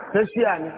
ṣé ṣíà ni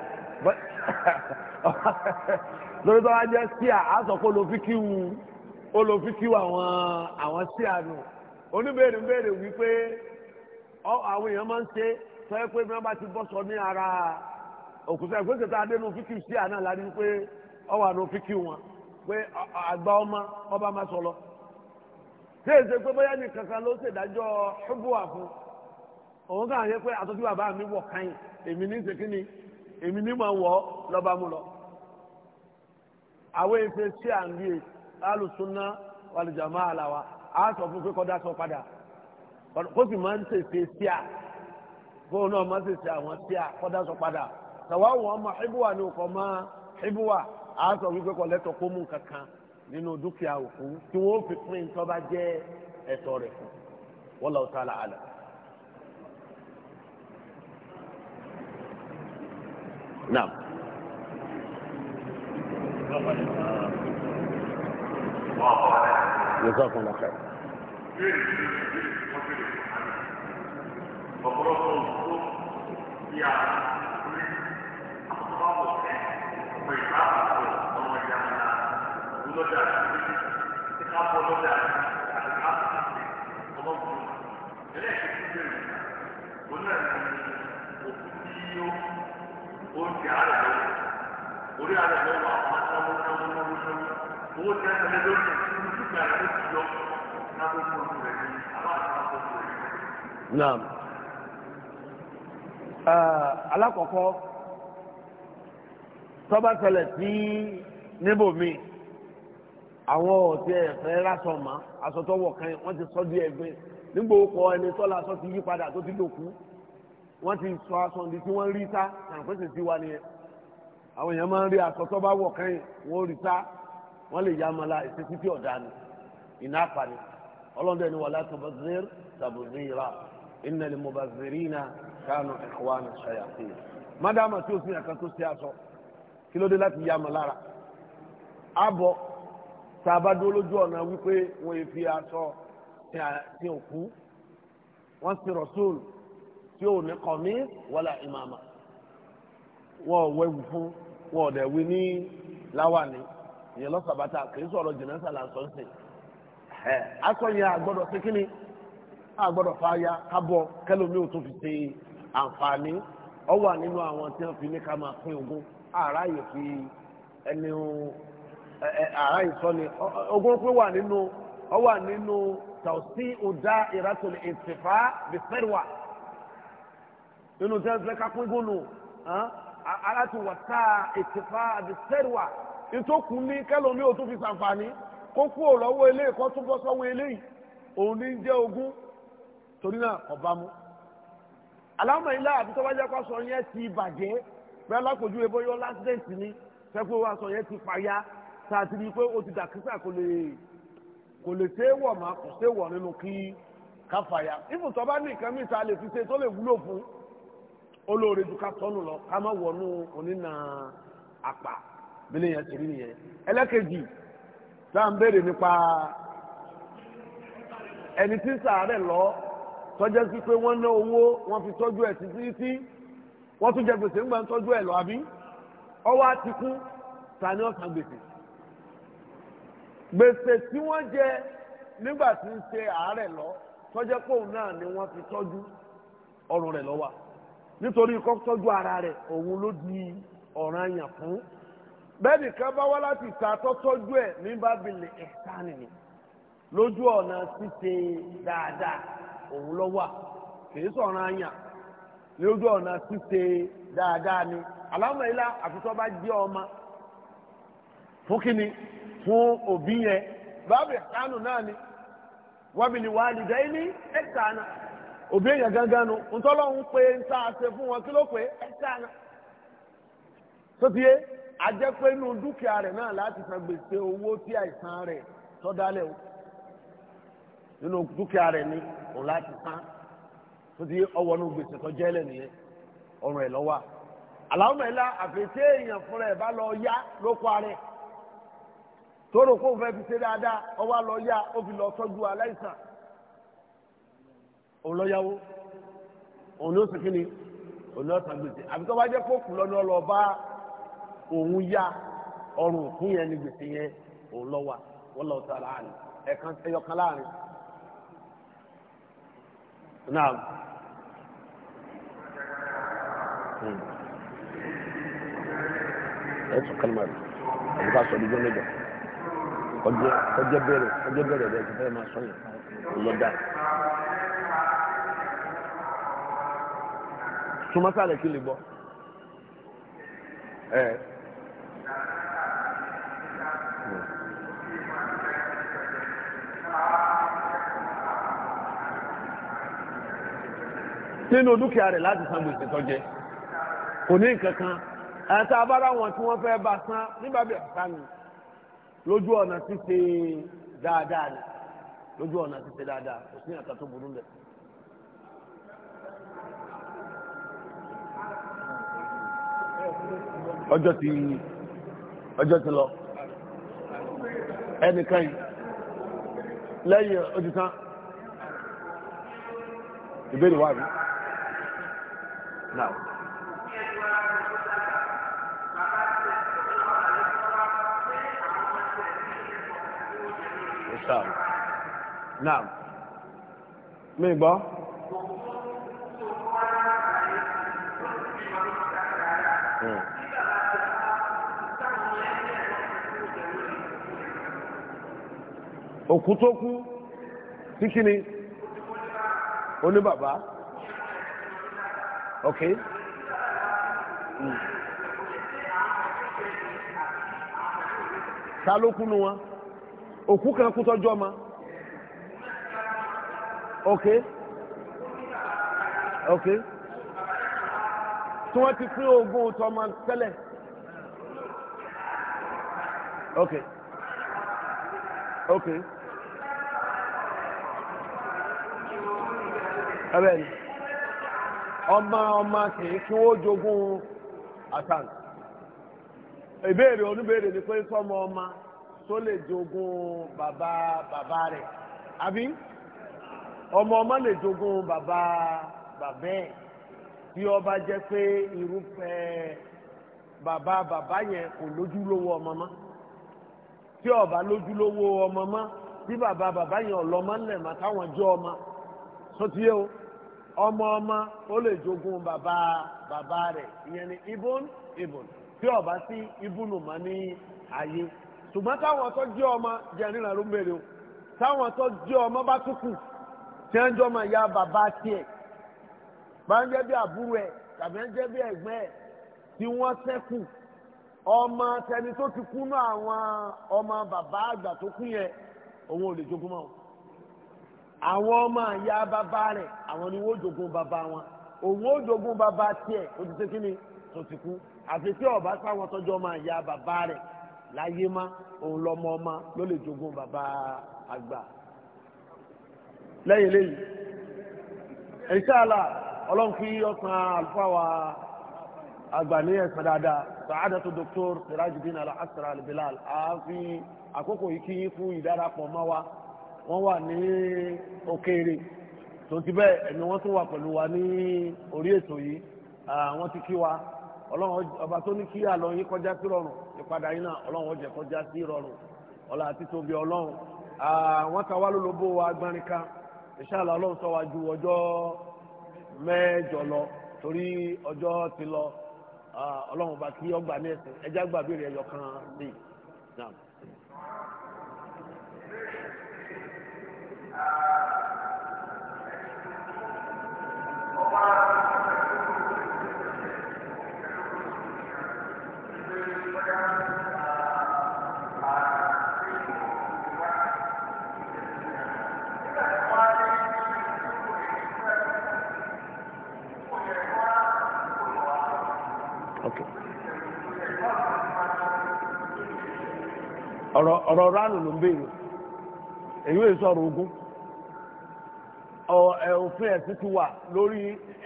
lórí bá wá jẹ́ ṣíà á sọ pé olùfíkíwù olùfíkíwù àwọn àwọn ṣíà nù oníbèrè ń béèrè wípé àwọn èèyàn máa ń ṣe sọ pé bí wọ́n bá ti bọ́ sọ ní ara òkúta ìgbésẹ̀ tá a dé nu fíkíwù ṣíà náà la rí pé ọwọ́ àná fíkíwù wọn pé àgbà ọmọ ọba máa sọ lọ ṣé èsè pé bóyá ní kankan ló ṣèdájọ́ ṣubúwà fún òun kàn yẹ pé àtọ́jú bàbá mi wọ̀ káyìn èmi ní ṣèkínni èmi ní máa wọ̀ lọ́ba mú lọ. àwọn èsè ṣé à ń rí alùsùnà wàlùjàmá àlàwà á sọ fún pé kọ́dá sọ padà kó sì máa ń ṣèṣe sí à fóun náà máa ń ṣèṣe àwọn sí à kọ́dá sọ padà tàwa wọn ọmọ ìbúwà ni òkò máa ìbúwà á sọ wípé kọ́ lẹ́tọ̀ kó mú kankan nínú dúkìá òkú tí wọ́n fi pín tó bá jẹ́ ẹ̀tọ́ rẹ̀ fún wallahu ta'ala àlà. Naam. Jazakumullah khair. ọ̀pọ̀lọpọ̀ òkú tí a rí àkọ́kọ́ ọ̀sẹ̀ ọ̀pọ̀ ìgbà àpapọ̀ ọmọ ìyá ńlá lọ́jà tí ká bọ́ lọ́jà àti ká bọ́ ọmọ òkú. ẹlẹ́ẹ̀kejì bẹ̀rẹ̀ òun náà ní òkú tí ó ó ń jẹ àárẹ̀ lọ́wọ́ orí àárẹ̀ lọ́wọ́ àwọn anáwó náwó náwó náwó owó tí a tẹ̀lé lórí ìlú dúkìá rẹ̀ ó ti yọ náà tó kú ojú rẹ̀ ní aláàbò Naam. alákọ̀ọ́kọ́ tọ́ba ṣẹlẹ̀ sí níbòmí àwọn ọ̀tí ẹ̀fẹ́ lásán mọ́ aṣọ tó wọ̀ kan wọ́n ti sọ́ di ẹgbẹ́ nígbà ó kọ ẹni tọ́lá aṣọ ti yí padà tó ti dòkú wọ́n ti sọ aṣọ ní tí wọ́n rí sá àpèsè sí wa nìyẹn àwọn èèyàn máa ń rí aṣọ tó bá wọ̀ kan wọ́n rí sá wọ́n lè yá ọmọlá ìṣesí tí ọ̀dà ni ìná àpàní ọlọ́dẹ ni wàlá tabazir tabazira innal mubazirina kánú ikhwana shayatin mádàmà tí o sì yàn kan tó ṣe aṣọ kí ló dé láti yá ọmọ lára àbọ̀ tá a bá dúró lójú ọ̀nà wípé wọ́n yẹ fi aṣọ tí òkú wọ́n sì rọ̀ṣọ́ọ̀lù tí ò ní kọ̀mí wala ìmàmà wọn ò wẹ̀wù fún wọn ò dẹ̀ wí ní láwàní ìyẹn lọ́sàbàtà kì í sọ̀rọ̀ jìnnà sàlà sọ́nsìn ẹ̀ aṣọ yẹn àgbọ̀dọ̀ sí kínní àgbọ̀dọ̀ fàáya kábọ̀ kẹlòmí ò tún fi ṣe àǹfààní ọ wà nínú àwọn tí wọ́n fi ní ká máa pín ogún àráyè fi ẹni àráyè sọ ni ogún pín wà nínú ọ wà nínú tàùsí ọ̀dà ìrátòlè ìtìfà bìfẹ́rùwà nínú tí wọ́n fẹ́ ká pín gónù aláti wàtá ìtìfà bìfẹ́rùwà ìtòkù ní kẹlòmí ò tún fi ṣàǹfààní kó kú ò lọ́wọ́ eléyìí kó tún bọ́ sọ́wọ́ eléyìí òun ní jẹ́ ogún torí náà ọba mú aláwọ̀ ilé àbí tó bá jẹ́ kó sọ yẹn ti bàjẹ́ bẹ́ẹ̀ lápòjú ebo yọ lásìdẹ̀ntì ni sẹ́kọ̀ wá sọ yẹn ti fàya tá a ti rí i pé ó ti dàkísà kò lè kò lè ṣe é wọ̀ má kò ṣe é wọ̀ nínú kí ká fàya ìfùtọ́ bá ní nǹkan mìta lè fi ṣe tó lè wúlò fún olóore ju ká tọ́nu lọ ká má wọnú onínà àpà bílẹ̀ yẹn ti rí nìyẹn ẹlẹ́kejì tá à ń béèrè nípa ẹni tí ń sàárẹ̀ lọ tọ́jọ́ sí pé wọ́n ná owó wọ́n fi tọ́jú ẹ̀ títí tí wọ́n tún jẹ gbèsè ńgbà ń tọ́jú ẹ̀ lọ àbí ọwọ́ á ti kú ta ni ọ̀sán gbèsè gbèsè tí wọ́n jẹ nígbà tí ń ṣe àárẹ̀ lọ tọ́jọ́ pé òun náà ni wọ́n fi tọ́jú ọrùn rẹ̀ lọ́wọ́ nítorí kọ́ tọ́jú ara rẹ̀ òun ló di ọ̀ràn yàn fún bẹ́ẹ̀ nìkan bá wá láti ta tọ́tọ́jú ẹ̀ ní bábìlì ẹ̀sán ni lójú ọ̀nà ṣíṣe dáadáa òun lọ wà kìí sọ̀rọ̀ àyàn lójú ọ̀nà ṣíṣe dáadáa ni alámọ̀lá àfitọ́ bá jẹ́ ọmọ fún kínní fún òbí yẹn bábí ẹ̀sánù náà ni wọ́n bí ni wàá lè dẹ́ ní ẹ̀sánà òbí yẹn gángan nu ntọ́lọ́hún pé ń tá a ṣe fún wọn kí ló pé ẹ̀sánà tó ti yé ajẹ́pẹ́ nù dúkìá rẹ̀ náà láti san gbèsè owó tí àìsàn rẹ̀ tọ́dálẹ̀ o nínú dúkìá rẹ̀ ní òun láti san tó ti ọwọ́ ní gbèsè tó jẹ́ lẹ̀ nìyẹn ọrùn ẹ̀ lọ́wọ́ àlàó mẹ́la àfẹ́sẹ́ èèyàn fúnra ẹ̀ bá lọ yá ló kọ́ arẹ̀ tóró kó fẹ́ fi ṣe dáadáa ọwọ́ lọ yá ó fi lọ tọ́jú aláìsàn òun lọ yáwó òun ló sì kí ni òní ọ̀sán gbèsè àbí tó bá jẹ́ kó kù lọ́nà ọlọ́ba òun yá ọrùn òkú yẹn ní gbèsè yẹn òun lọ wà wọ́n lọ sọ láàrin ẹ̀kan ẹyọkan láàrin. naam. ẹ tún kálmà rẹ àbí ká sọ ọdún jọ mẹ́jọ kọjá kọjá bẹ̀rẹ̀ kọjá bẹ̀rẹ̀ rẹ ti fẹ́ máa sọ yẹn lọ́dà. súnmọ́sálẹ̀ kí lè gbọ́. ẹ. nínú dúkìá rẹ̀ láti san gbèsè tó jẹ kò ní nǹkan kan àti abára wọn tí wọ́n fẹ́ bá san nígbà bí ẹ̀ka ni lójú ọ̀nà ṣíṣe dáadáa ni lójú ọ̀nà ṣíṣe dáadáa kò sí nǹkan tó burú bẹ́ẹ̀. ọjọ́ ti ọjọ́ ti lọ ẹnìkan yìí lẹ́yìn ojú tán ìbéèrè wà mí. Now. Inshallah. Now. Mi gbọ́. Hmm. Òkú tó kú sí kí ni? Oní bàbá. Okay. Mm. Ta ló kú nu wọn? Òkú kan kú tọ́jú ọmọ. Okay. Okay. Tí wọ́n ti pín ogún tọmọ tẹ́lẹ̀. Okay. Okay. Ẹ bẹ́ẹ̀ ni ọmọ ọmọ kìí kí wọ́n jogún àtàn ìbéèrè oníbéèrè ni pé sọmọ ọmọ tó lè jogún bàbá bàbá rẹ̀ àbí ọmọ ọmọ lè jogún bàbá bàbá ẹ̀ tí ó bá jẹ́ pé irúfẹ́ bàbá bàbá yẹn kò lójúlówó ọmọ mọ́ tí ó bá lójúlówó ọmọ mọ́ tí bàbá bàbá yẹn ọlọ́mọ ńlẹ̀ mọ́ táwọn jẹ́ ọmọ sọtí o ọmọ ọmọ ó lè jogún bàbá bàbá rẹ̀ ìyẹn ni ibùn ibùn tí ó bá sí ibùnù mọ́ ní ayé ṣùgbọ́n táwọn tó jẹ́ ọmọ jẹ́ nílẹ̀ ló ń bèrè o táwọn tó jẹ́ ọmọ bá tún kù tí wọ́n jọ máa ya bàbá tiẹ̀ bá ń jẹ́ bí àbúrò ẹ̀ tàbí ń jẹ́ bí ẹ̀gbẹ́ ẹ̀ tí wọ́n ṣẹ́kù ọmọ tẹni tó ti kú náà àwọn ọmọ bàbá àgbà tó kú yẹn òun ò lè jogún mọ́ àwọn ọmọ àyà bàbá rẹ̀ àwọn ni wọ́n jogún bàbá wọn òun ó jogún bàbá tiẹ̀ ó ti ṣe kí ni tó ti kú àfi tí ọba sáwọn tọ́jú ọmọ àyà bàbá rẹ̀ láyé má òun lọ́mọ ọmọ ló lè jogún bàbá àgbà lẹ́yìn lẹ́yìn inshallah ọlọ́run kí ọ̀sán àlùfáà wa àgbà ní ẹ̀sán dáadáa sàádàtú dr sirajudeen al-asra al-bilal ààfin àkókò yìí kí fún ìdárapọ̀ mọ́ wa wọ́n wà ní òkèèrè tó ti bẹ́ẹ̀ ẹ̀mí wọ́n tún wà pẹ̀lú wa ní orí ètò yìí wọ́n ti kí wa ọlọ́run ọba tó ní kí àlọ́ yín kọjá sí rọrùn ìpadà yín náà ọlọ́run ó jẹ́ kọjá sí rọrùn ọlá àti tóbi ọlọ́run wọ́n ta wá lólobó wa agbárin kan inshallah ọlọ́run sọ wá ju ọjọ́ mẹ́jọ lọ torí ọjọ́ ti lọ ọlọ́run ọba kí ọgbà ní ẹ̀sìn ẹjá gbàgbére ẹyọ kan sí i. ọ̀rọ̀ ọ̀rọ̀ ránù ló ń béèrè èyí ò sọ̀rọ̀ ogun òfin ẹ̀sìn ti wà lórí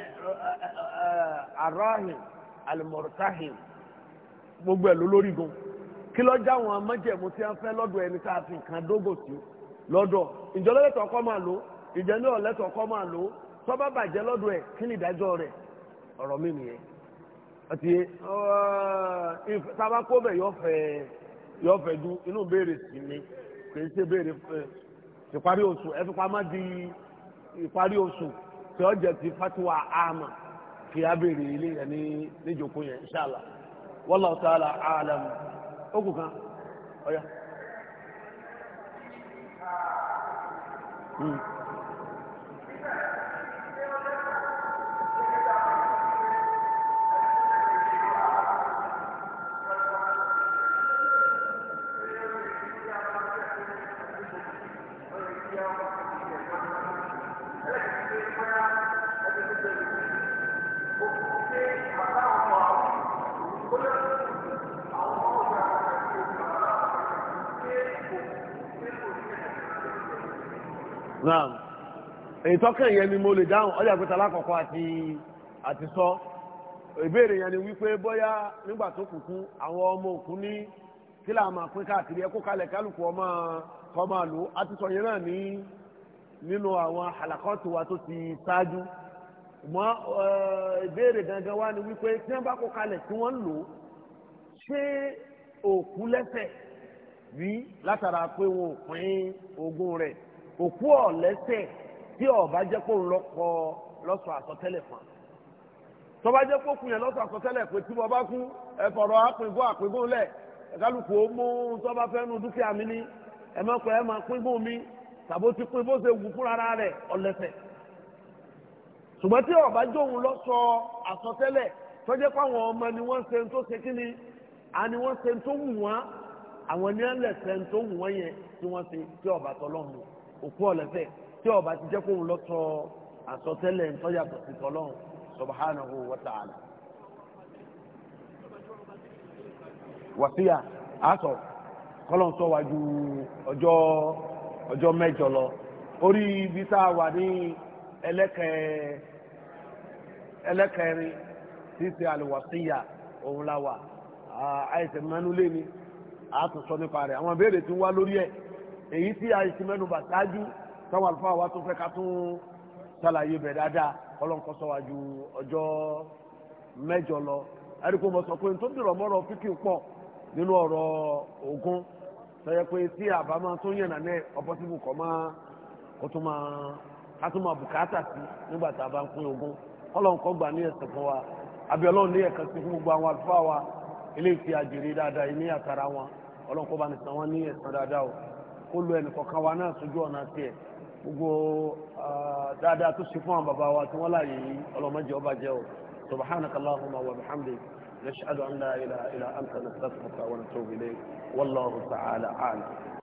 arahim alimọ̀rọ̀tahim gbogbo ẹ̀ ló lórí gan kí ló já wọn májẹ̀mú tí wọ́n fẹ́ lọ́dọ̀ ẹni tá a fi nǹkan dógò sí lọ́dọ̀ ìjọ lọ́lẹ́tọ̀ ọkọ máa lò ìjẹ́ ní ọ̀lẹ́tọ̀ ọkọ máa lò tọ́ba bàjẹ́ lọ́dọ̀ ẹ̀ kí ni ìdájọ́ rẹ̀ ọ̀rọ̀ mi nìyẹn àti tába kó bẹ̀ yọ fẹ́ yọ fẹ́ du inú béèrè sí ni kì í ṣe béèrè ìparí oṣù ẹ fi pamọ́ di ìparí oṣù tí ó jẹ́ ti fatiwa ama kì í abèrè ilé yẹn ní níjòkó yẹn inṣàlá wallahu ta'ala a'lam ó kù kan ọ̀ya. Mm. naam èyí tọ́kàn yẹn ni mo lè dáhùn ọjà pé talákọ̀ọ́kọ́ àti àti sọ ìbéèrè yẹn ni wípé bóyá nígbà tó kùkú àwọn ọmọ òkú ní kí là máa pín káàkiri ẹ kó kalẹ̀ kálukú ọmọ kọ́ máa lò á ti sọ yẹn náà ní nínú àwọn àlàkọ́tù wa tó ti ṣáájú mọ́ ìbéèrè gangan wa ni wípé tí wọ́n bá kó kalẹ̀ tí wọ́n ń lò ṣé òkú lẹ́sẹ̀ rí látara pé wọn ò pín ogún rẹ̀ òkú ọ̀lẹ́sẹ̀ tí ọba jẹ́ kó ń lọ́kọ lọ́sọ̀ àsọtẹ́lẹ̀ fún un tọ́ba jẹ́ kó kun yẹn lọ́sọ̀ àsọtẹ́lẹ̀ pé tí wọ́n bá kú ẹ̀fọ̀rọ̀ àpínkún àpínkún lẹ̀ ẹ̀kálukú ó mú tọ́ba fẹ́ nu dúkìá mi ní ẹ̀mọ́pẹ́ ẹ̀ máa pínkún mi tàbó ti pín bó ṣe wù fúnra rẹ̀ ọ̀lẹ́sẹ̀ ṣùgbọ́n tí ọba jóun lọ́sọ̀ àsọtẹ́lẹ̀ tọ́jẹ́ pé àwọn ọmọ ni wọ́n ṣe tó ṣe kíni àni wọ́n ṣe tó wù wọ́n àwọn ní ẹlẹ́sẹ̀ tó wù wọ́n yẹn tí wọ́n ṣe tí ọba tọ́lọ́mù òkú ọ̀lẹ́sẹ̀ tí ọba ti jẹ́ kóun lọ sọ àsọtẹ́lẹ̀ ntọ́yàtọ̀ sí tọ́lọ́hún subhanahu wa ta'ala. wàsíyà àásọ kọ́lọ́n sọ wájú ọjọ́ ọjọ́ mẹ́jọ lọ orí ibi tá a wà ní ẹlẹ́kẹ̀ẹ́ ẹlẹ́kẹ̀ẹ́rin tí ṣe àlùwàsíyà òun la wà àìsàn mẹ́nu lé ní àtúnṣọ nípa rẹ̀ àwọn ìbéèrè tí ń wá lórí ẹ̀ èyí tí àìsàn mẹ́nu bà ṣáájú táwọn àlùfáà wa tó fẹ́ ká tún ṣàlàyé bẹ̀ dáadáa ọlọ́nkọ́ sọ́wájú ọjọ́ mẹ́jọ lọ ẹ̀ríkò mọ̀ sọ pé tó dìrọ̀ mọ́rọ̀ fíkì pọ̀ nínú ọ̀rọ̀ ogun sọyẹ pé tí àbámọ́ tó yànnà náà ọpọ́sibù kọ́ máa kó tó máa ká tó máa bùkátà sí nígbà tá a bá ń pín ogun ọlọ́nkọ́ gbà ní ẹ̀sìn fún wa àbí ọlọ́run ní ẹ̀kan sí fún gbogbo àwọn àlùfáà wa ilé ìfi àjèrè dáadáa ní àtàrà wọn ọlọ́nkọ́ bá ní san wọn ní ẹ̀san dáadáa o kó lo ẹnìkọ̀ọ̀kan wa náà sójú ọ̀nà tiẹ̀ gbogbo dáadáa tó ṣe fún àwọn bàbá wa tí wọ́n láàyè yìí ọlọ́mọdé ọba jẹ́ o subhanaka allahumma wa bihamdik nashhadu an la ilaha illa anta nastaghfiruka wa natubu ilayk wallahu ta'ala a'lam